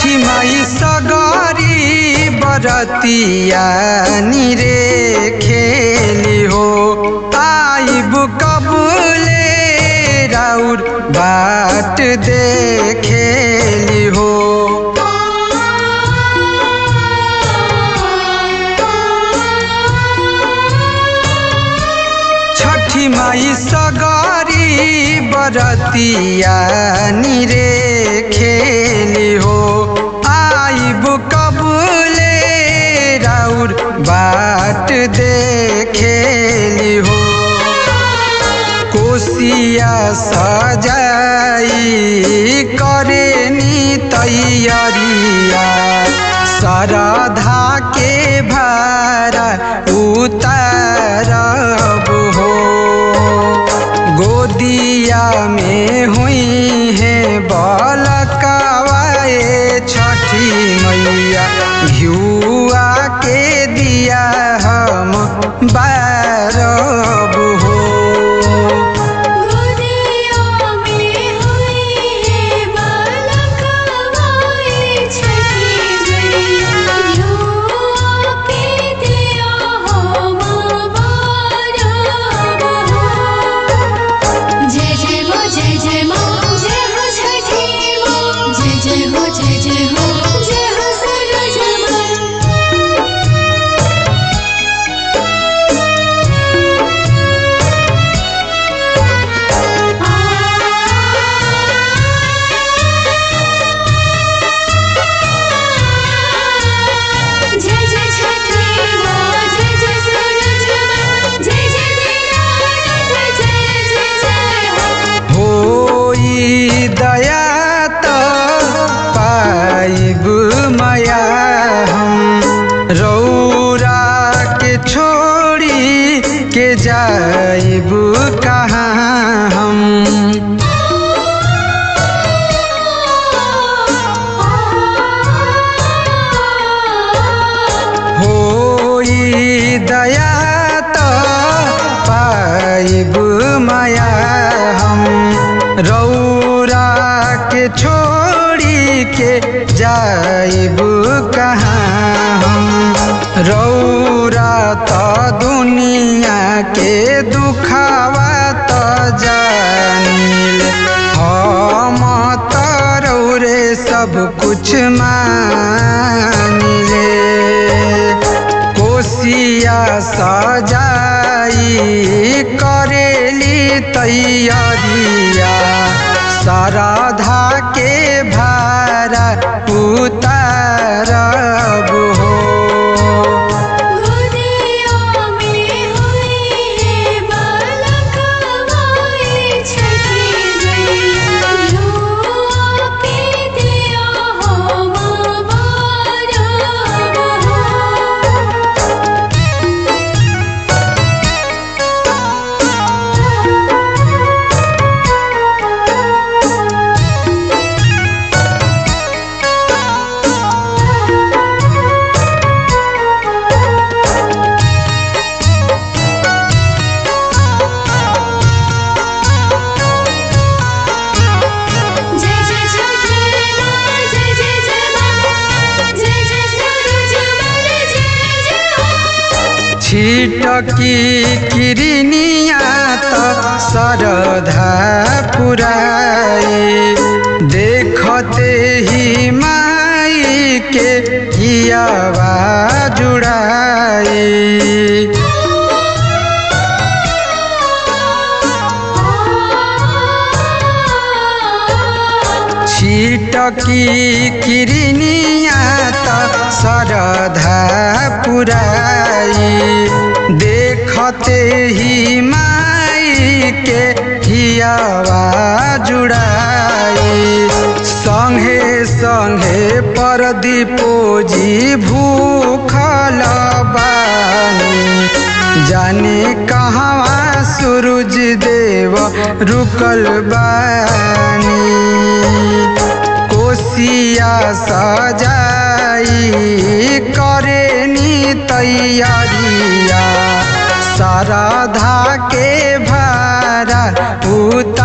छठी माई सगरी बरतिया निरे खेली हो आइब कबूले राउर बाट देखेली हो छठी माई सगरी बरतिया निरे खेली हो आइब कबूले राउर बाट देखेली हो कोसिया सजाई करे नी तैयारिया सरधा के भारा उतारब हो गोदिया में हुई है बलकवाए छठी मैया घियुआ के दिया हम बारब हो गोदिया में हुई है बालकवाए छठी मैया झूला के दिया हम बारब हो जय जय हो जय जय माँ जय हो छठी माँ जय जय हो जय जय हो जय हो सरज माँ जय जय छठी माँ जय जय सूरज माँ जय जय दीनानाथ जय जय जय हो होई दया त पाइब माया हम रौरा के छोड़ी के जाइब कहाँ हम होई दया त पाइब माया हम रौरा के छोड़ी के जाइब कहाँ हम रौरा त दुनिया के दुखावा त जानिल हम त रौरे सब कुछ मानिले कोसिया सजाई करेली तैयारिया सरधा के भारा उतारब हो गोदिया में हुई है बालकवाए छठी मैया झूला के दिया हम बारब हो जय जय छठी माँ जय जय जय माँ जय जय सूरज माँ जय जय हो छिटकी किरनिया त सरधा पुराई देखते ही माई के हियावा जुड़ाई छिटकी किरनिया त सरधा पुराई देखते ही माई के हियावा जुड़ाई संगे संगे परदीपो जी भूखल बानी जाने कहवा सूरज देव रुकल बानी कोसिया सजाई करे नी तैयारिया सरधा के भारा उत